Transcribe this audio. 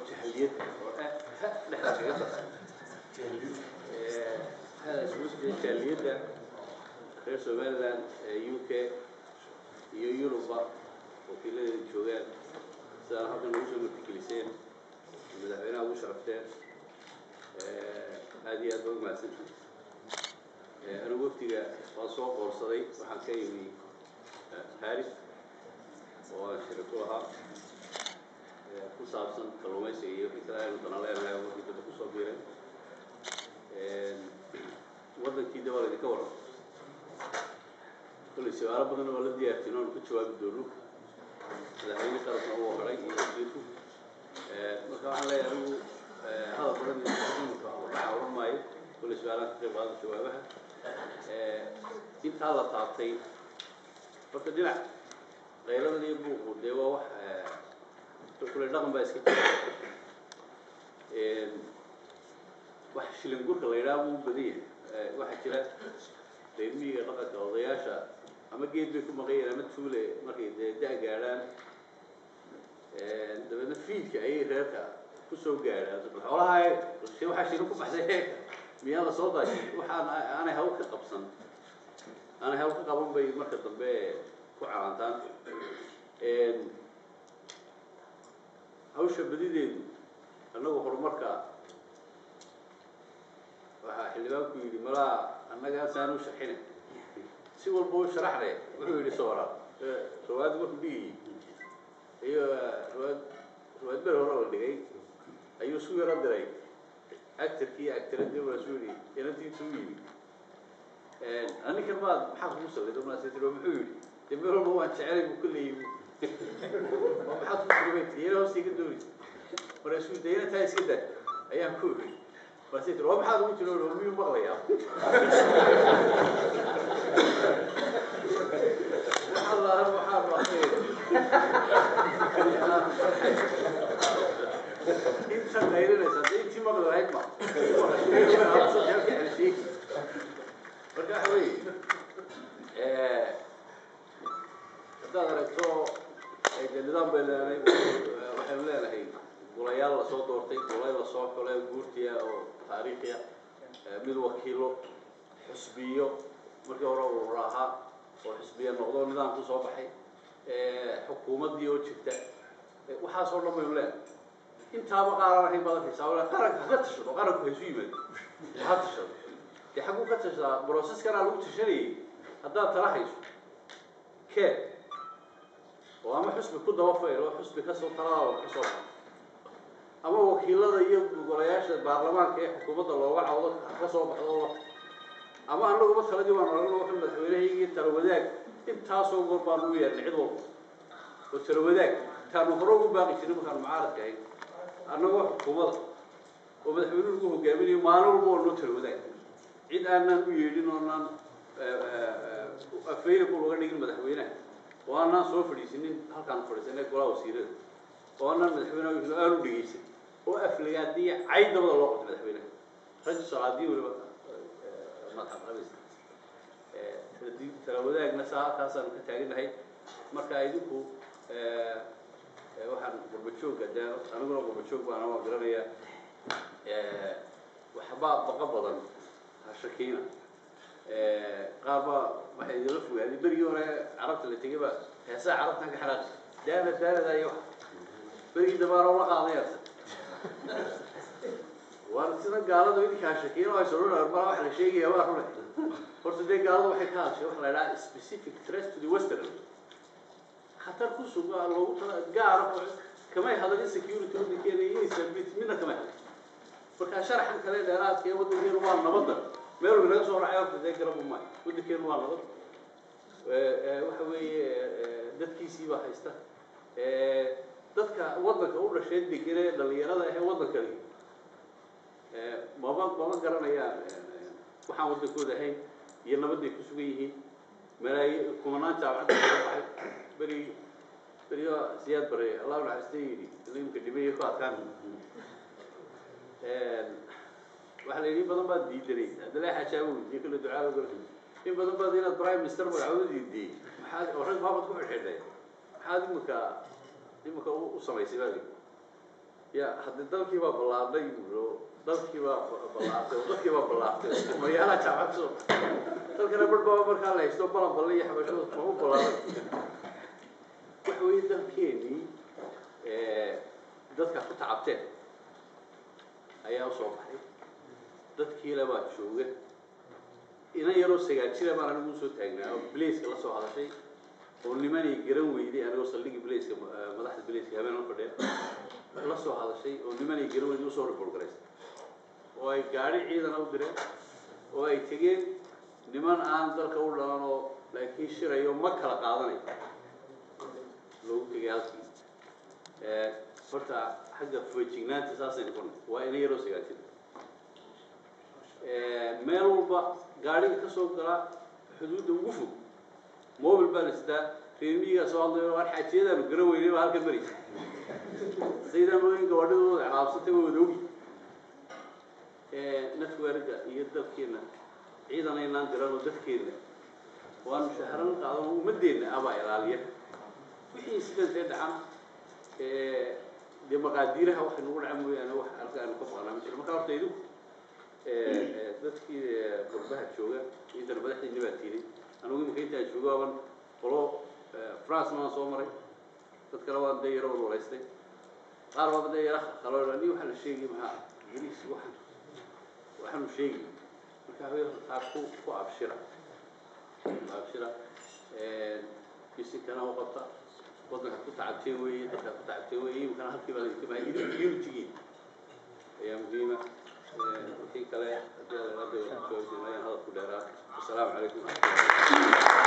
jahliyadda oo ah ha dhexda kaga darsan hadaas muslim jahliyadda reer somaliland ee u k iyo yuruba wakiiladeeda joogaan sidaan halkan ugu soo martigeliseen madaxweynaha ugu sharafteen aad iyo aad baa umahadsantihi anigu waftiga waan soo qoorsaday waxaan ka yimi paris oo aan shiri ku lahaa ku saabsan kalluumaysiga iyo wixii kale aynu dana leenahay oo wixii dambe kusoo biiray waddankii de waa laydinka waran kolley su-aalo badan waa la diyaartin oonu ku jawaabi doono madaxweyne qarabna uu horay iyo wasiirku marka waxaan leeyahay anigu hadal badan imika waraca oran maayo kolley su-aalaan ka qayb qaada jawaabaha intaa la taabtay horta dhinac qayladan iyo buuqu dee waa wax kule dhaqan baa iska jira wax shilin gurka la yidhaha buu badan yahay waxaa jira reermiyiga dhaqanka odayaasha ama geed bay ku maqayeen ama tuule markay dee da- gaadhaan dabeedna fiidka ayay reerka kusoo gaadhaan xoolaha waxaa shilin ku baxday heerka miyaa la soo daashay waxaan aanay hawl ka qabsan aanay hawl ka qaban bay marka dambe ku calaantaan hawsha badideedu annagu horumarka waxaa xildhibaanku yidhi malaa annaga asaan u sharxina si walba u sharaxne wuxuu yidhi soora rawaad markuu dhigayay iyo rawaad rawaad ber hore la dhigay ayuu isku yaro diray actorkii actoradii markaasuu yidhi inantiisu u yimi aninkan maad maxaa kugu sawirda markaas tiri muxuu yidhi dee meel walba waan jecelay buu kuleeyay oo maxaad ku sugabay tiri yana hoosta iga dooni markaasuu dee inantaa iska daa ayaan ku yidhi markaasay tiri waa maxaad ugu jiro oo miyuu maqlayaa waxaa lahan waxaa maqlay inta qaylinaysa dee intii maqli lahayd ma marka waxa weeye haddaad aragto de nidaam bay leenahay waxaynu leenahay golayaal lasoo doortay golay lasoo xulay guurtiya oo taariikhiya mid wakiilo xusbiyo markii hore urur ahaa oo xusbiya noqdo nidaam ku soo baxay xukuumaddii oo jirta waxaasoo dhan baynu leenahay intaaba qaaran ahayn baad arkaysaa wala qaranka haka tashado qaranku haysu yimaado ha tashado dee xagguu ka tashadaa broceskanaa lagu tashanayay haddaad tala hayso kee oo ama xusbi ku daba fayl oo xusbi kasoo taladaada ka soo baxo ama wakiilada iyo golayaasha baarlamaanka ee xukuumadda looga cawdo ka soo baxdo ama annaguba taladii waan aragno waxa madaxweynahaygii tala wadaag intaasoo goor baanu u yeernay cid walba oo tala wadaag taanu hore ugu baaqi jirin markaanu mucaaradka ahayn annagoo xukuumada oo madaxweynuhu ugu hogaaminayo maalin walba waa noo tala wadaag cid aanaan u yeedhin oonaan available uga dhigin madaxweynaha oo aanaan soo fadhiisinin halkaan fadhiisanay golaha wasiirada oo aanaan madaxweynaha aanu dhegeysan oo aflagaadiya cayd dabada loo qabtay madaxweynaha raggi socdaadii weliba madxaqabaysa tala wadaagna saa halkaasaanu ka taaganahay marka idinku waxaan gurbajoogga dee aniguna gurbajoog baana waa garanayaa waxbaa baqa badan hashakiina qaar baa waxay idinla fogaaday berigii hore carabta la tegay baa heesaa carabtan ka xanaaqi daana daanada iyo wax berigii dambaana ula qaadayarta waana sida gaalada idinka hashakiina ay soo baa waxa la sheegaya waa rune horta dee gaalada waxay ka hadashay waxa la idhaha specific threat to the western khatar ku suga loogu tala gaara kamay hadalin security waddankeena iyo stability midna kamay hadlin marka sharaxan kale dheeraadka ee waddankeenu waa nabadda meel walba naga soo racay horta dee garabu maayo waddankeenu waa nabad waxa weeye dadkiisii baa haysta dadka waddanka u dhashay degenee dhalinyarada ahee waddankani maba maba garanayaan waxaan waddankooda ahayn iyo nabadday ku sugan yihiin malaayi kumanaan jaamacadda soo baxay beri beriyo siyaad bare allah naxariista yidhi imka dhimay ku adkaan waxaa la yidhi in badan baad diidanay abdullahi xajaabo weydiye kale ducaa gala in badan baad inaad prime minister magacooda diidiyey maxaad oo rag maamad ku xidhxidhay maxaad imika imika u samaysay baa lii ya haddii dalkii baa ballaadhay buuro dalkii baa ballaartay oo dadkii baa ballaartay maryaalaha jaamacad soo dalkana bar baa markaa la haysto balan balle iyo xabashada ma u ballaaran waxa weeye dalkeenii dadka ku tacabteen ayaa usoo baxay dadkiila baa jooga inan yaroo sagaal jira baan anigu usoo taagnaa oo blaiska la soo hadashay oo nimanay garan weyday anigoo saldhigii blaiska madaxda blaiska habeen la fadhiya la soo hadashay oo nimanay garan weyday usoo report garaysay oo ay gaadhi ciidana u direen oo ay tegeen niman aan dalka u dhalan oo laakiin shirayo ma kala qaadanayo loogu tegay halkii horta xagga feejignaanta saasay noqonay waa ina yaroo sagaal jira meel walba gaadhiga ka soo gala xuduudda ugu fog mobil baa la sitaa reermiyigaa soo hadlayo waan xaajiyadaanu garan weynay baa halkan maraysa saydan mooyin gabaadhidooda cilaabsatay waa wada ogi netwerka iyo dalkeena ciidan aynaan diran oo dadkeena waanu shahran qaadan oo ummadeenna abaa ilaaliya wixii sidantee dhacan dee maqaadiiraha waxay nagu dhacan mooyaane wax halka aanu ka maqnaa ma jiro marka horta idinku dadkii qurbaha jooga intana madaxdiina baa tiiday anigu imika intaan joogo aban qolo france maan soo maray dad kale waan dee yaro walwalaystay qaar baaba dee yara khaloo ni waxaa la sheegay maxaa ingiriis waxaan waxaanu sheegi marka haween taa ku ku abshira ku abshira bisinkana u qabta waddanka ku tacabteen weeye dadka ku tacabteen weeye imikana halkii baa laintimaa unitygii ayaa muhiima wixii kale haddii la hadda hadal ku dheeraa wasalaamu calaykum